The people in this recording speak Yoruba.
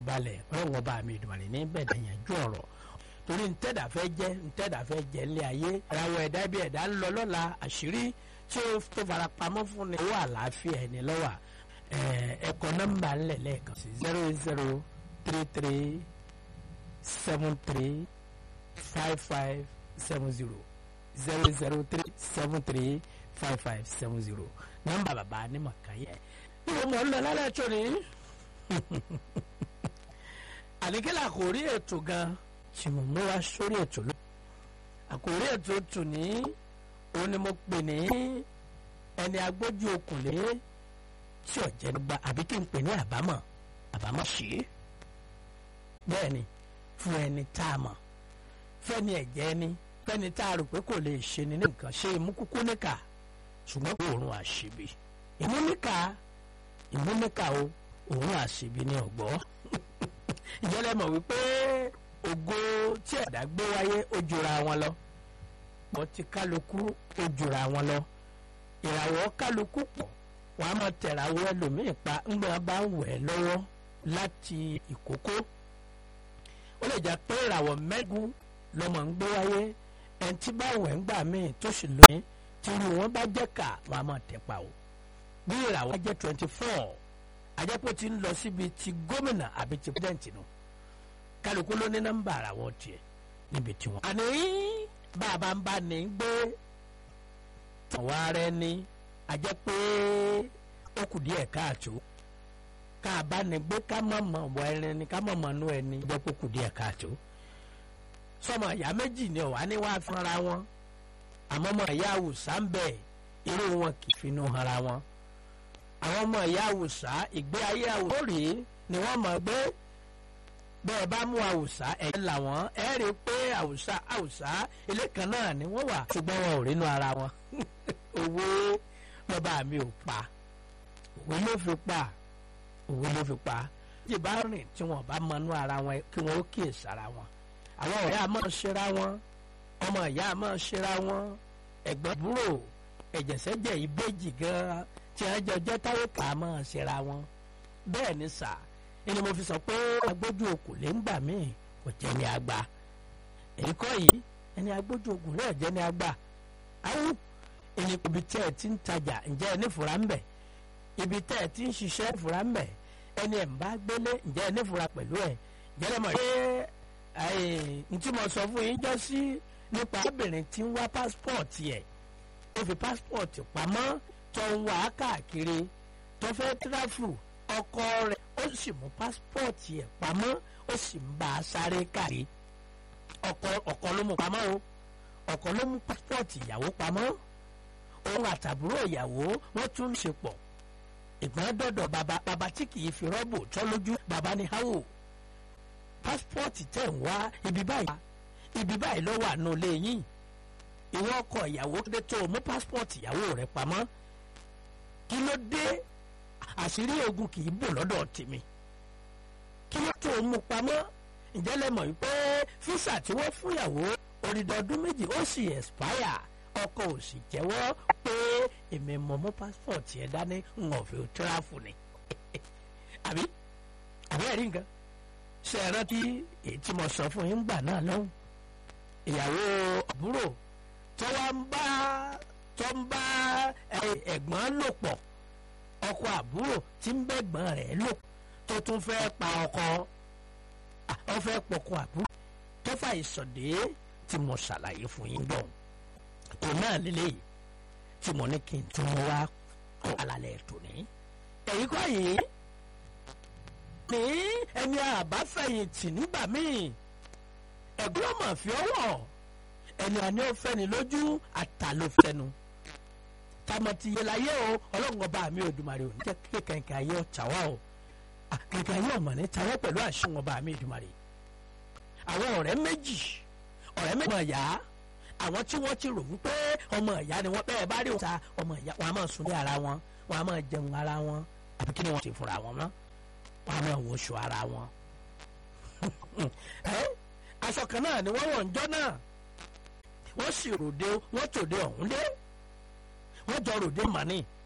balẹ̀ ọlọ́run ọba mi ìdùnnú ní bẹ̀rẹ̀ yanjú ọ̀rọ̀ torí ntẹ́dà fẹ́ jẹ́ ntẹ́dà fẹ́ jẹ́ ńlẹ̀ ayé ìràwọ̀ ẹ̀dá bí ẹ̀dá ń lọ lọ́la àṣírí tí ó tó fara pamọ́ fún ni owó àlàáfíà ẹni lọ́wọ́ ẹ̀kọ́ nọ́mbà ńlẹ̀ lẹ́ẹ̀kan sí zero eight zero three three seven three five five seven zero zero zero three seven three five five seven zero nọ́mbà bàbá ní màkàyẹ. ìwọ mọ̀ ń lọ lálẹ́ tó ní àníkẹ́lẹ́ àkòrí ètò gan tí mo mú wá sórí ètò lọ. àkòrí ètò tù ní òun ni mo pè ní ẹni agbójú okùnlé tí ọ̀jẹ̀ gba àbí kí n pè ní àbámọ̀ àbámọ̀ sí i. bẹ́ẹ̀ ni fún ẹni tá a mọ̀ fẹ́ni ẹ̀jẹ̀ ni fẹ́ni tá a rò pé kò lè ṣe ni ní nǹkan ṣe imú kúkú níkà ṣùgbọ́n kò òórùn àṣìbí imú níkà imú níkà o òórùn àṣìbí ni ọ̀gbọ́ ìjọlẹ̀ mọ̀ wípé ògo tí ẹ̀dá gbé wáyé ó jura wọn lọ pọ̀ tí kálukú ó jura wọn lọ ìràwọ̀ kálukú pọ̀ wọ́n á máa tẹ̀ràwọ̀ ẹlòmíì pa ńgbà bá ń wẹ̀ lọ́wọ́ láti ìkókó ó lè jẹ́ pé ìràwọ̀ mẹ́gun lọ́mọ ń gbé wáyé ẹni tí bá wẹ̀ ń gbà míì tó sì lóyún tí irú wọn bá jẹ́ ká wọ́n á máa tẹ̀ pa o bí ìràwọ̀ jẹ́ twenty four ajẹ́pọ̀ ti ń lọ síbi ti gómìnà àbí ti pẹ́sidẹ̀ntì nù kálukú ló ní nọ́mbà àràwọ̀ tiẹ̀ níbi tí wọ́n. àní bàbá ń bá ní gbé àwọn ará ẹni ajẹ́pẹ́ ó kù díẹ̀ káàtó ká bá ní gbé ká mọ̀ mọ̀ wọ ẹni ni ká mọ̀ mọ̀ nú ẹni ajẹ́pẹ́ ó kù díẹ̀ káàtó. sọmọ ìyá méjì ni ọ̀wá ní wàá fúnra wọn àmọ́ ọmọ ìyá àwùsá ń bẹ̀ irú wọn kì í finú hara wọn àwọn ọmọ ìyá àwùsá ìgbé ayé àwùsá rèé ni wọ́n mọ̀ gbé bẹ́ẹ̀ bá mú àwùsá ẹ̀ làwọn ẹ̀ rí i pé àwùsá àwùsá ilé kan náà ni wọ́n wà ṣùgbọ́n wọn ò rínú ara wọn òwe bàbá mi ò pa òwe ló fi pa òwe ló fi pa tí bá rìn tí wọn bá mọnú ara wọn kí wọn ó kíyè sára wọn àwọn ọ̀rẹ́ àmọ́ ṣera wọn ọmọ ìyá àmọ́ ṣera wọn ẹ̀gbọ́n búrò ẹ̀jẹ̀sẹ̀jẹ̀ ìbejì gan-an tí a jọ jẹ́ táwọn kà á máa ṣera wọn bẹ́ẹ̀ ni sà ẹni mo fi sọ pé agbójú okùn lè ń gbà míì kò jẹ́ ní agba èyí kọ́ yìí ẹni agbójú okùn náà jẹ́ ní agba awú ẹni ibi tẹ́ ẹ ti ń tajà ǹjẹ́ ẹni fura ń bẹ̀ ibi tẹ́ ẹ ti ń ṣiṣẹ́ fura ń bẹ̀ ẹni ẹ̀ ń bá gbélé ǹjẹ́ ẹni fura pẹ̀lú ẹ̀ jẹ́rẹ́ mọ̀ pé n tí mo sọ fún yín jọ sí nípa obìnrin tí ń wá pásítọ̀tì ẹ̀ ó fi pásítọ̀tì pamọ́ tó ń wá káàkiri tó fẹ́ tíráfù ọkọ rẹ̀ ó sì mú pásítọ̀tì ẹ̀ pamọ́ ó sì ń bá a sáré káàkiri ọkọ ọkọ ló mú pamọ́ o ọkọ ló mú pásítọ̀tì ìyàwó pamọ́ òun àtàbúrò ìyàwó wọ́n tún ń ṣe pọ̀ ìgbọ́n dọ̀dọ̀ bàbá bàbá tí kì í fi rọ́bù tọ́ lójú bàbá ní háwò pásítọ̀tì tẹ̀ ń wá ibi báyìí ibi báyìí ló wà nù lẹ́yìn ìwọ ọkọ ìyàwó dé tó mú pásítọ̀tì ìyàwó rẹ̀ pamọ́ kí ló dé àṣírí ogun kì í bò lọ́dọ̀ tèmi kí ló tó mú pamọ́ ǹjẹ́ lẹ mọ̀ wípé físà tí wọ́n fún ìyàwó orídọ̀ ọdún méjì ó sì expire ọkọ ò sì jẹ́wọ́ pé èmi mọ̀ mú pásítọ̀tì ẹ̀ dání ń ọ̀fẹ́ tíráfù ni àbí àbí ẹ̀rí nǹkan ṣe é rántí èyí tí mo sọ fún yín gbà náà lọ́hùn ìyàwó àbúrò tó wá ń bá tó ń bá ẹ̀gbọ́n lò pọ̀ ọkọ àbúrò tí ń bẹ́gbọ́n rẹ̀ lò tó tún fẹ́ pa ọkọ ọ fẹ́ pọkọ àbúrò tó fà ìsọ̀dé tí mo ṣàlàyé fún yín gbọ̀n kò náà lélẹ́yìí tí mo ní kí n tún wá kọ́ alalẹ̀ tó ní. èyí kọ́ yìí ní ẹni àbáfẹ̀yìntì nígbà míì ẹ̀gbọ́n ọmọ fi ọwọ́ ẹni àní ó fẹ́ni lójú àtàlófẹ́nu tamati yẹláyé o ọlọ́run ọba mi Èdùmàrè ò ní jẹ́ kí kẹ̀kẹ́ ayé ọ̀tá wa o kẹ̀kẹ́ ayé ọ̀mọ̀ ní tawọ́ pẹ̀lú àṣùwọ̀n ọba mi Èdùmàrè àwọn ọ̀rẹ́ méjì ọ̀rẹ́ méjì ọmọ ìyá àwọn tí wọ́n ti rò wípé ọmọ ìyá ni wọ́n bẹ́ẹ̀ bá rí òta ọmọ ìyá wọn a máa sùn lé ara wọn wọn a máa jẹun ara wọn àbí kí ni wọ́n ti fura wọn mọ́ wọn a máa wọṣọ ara wọn. aṣọ kan náà ni wọ́n wọ̀ ń jọ́ náà wọ́n sì ròde wọ́n tòde ọ̀hún dé wọ́n jọ ròde màní